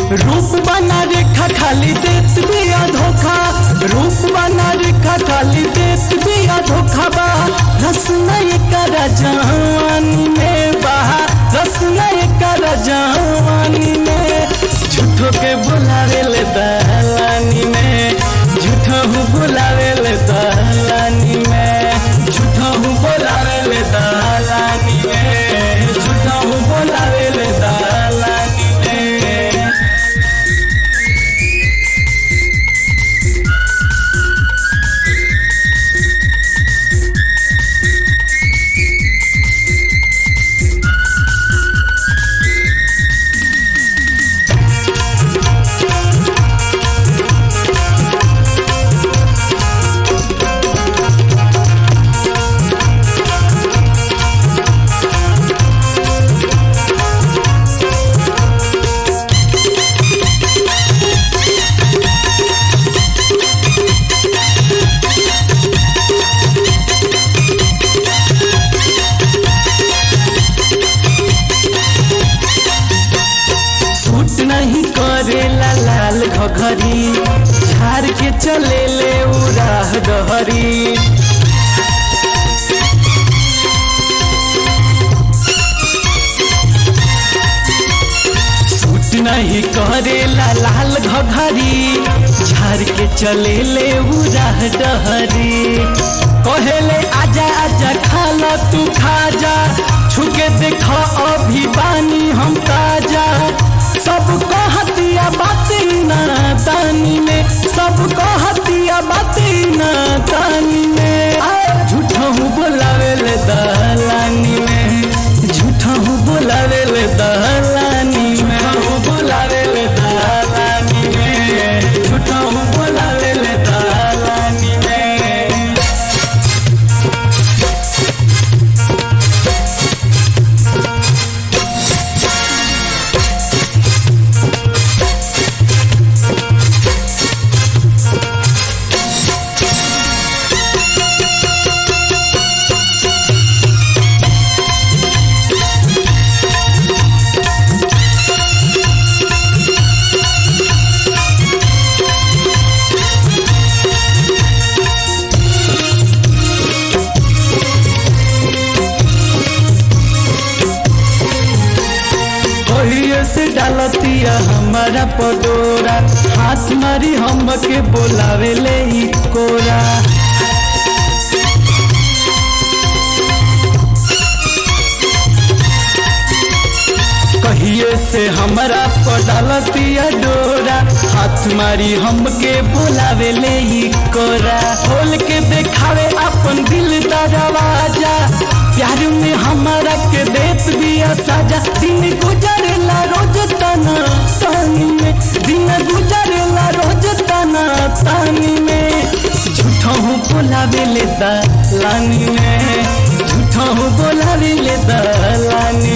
रूप बना रेखा खाली देत बिया धोखा रूप बना रेखा खाली देत बिया धोखा बा रस नहीं कर जवानी में बहा रस नहीं कर जवानी में झूठो के बुलावे ले दहलानी में झूठो हूँ बुलावे ले दहलानी में झूठो हूँ बुलावे ले दहलानी में झूठो हूँ बुलावे ले दहलानी में सूट नहीं करेला लाल घघरी झार के चले ले उड़ाह डहरी सूट नहीं करेला लाल घघरी झार के चले ले उड़ाह डहरी कहेले आजा आजा खाला तू खा जा छुके देखा अभी बानी हम ताजा सब कहतिया बाती ना तानी में सब कहतिया बाती ना तानी में झूठा हूँ बोलावे ले दहलानी में झूठा हूँ बोलावे ले दहलानी में हूँ बोलावे ले दहलानी में झूठा हूँ बोलावे ले दहलानी में कहिए से डालतिया हमारा पडोरा हाथ मारी हमके बोलावे ले ई कोरा कहिए से हमारा पडालतिया डोरा हाथ मारी हमके बोलावे ले ई कोरा खोल के देखावे अपन दिल दरवाजा प्यार में हमारा के देत बिया साजा दिन गुजरेला रोज तना तानी में दिन गुजरेला रोज तना तानी में झूठा हूँ बोलावे ले दलानी में झूठा हूँ बोलावे ले दलानी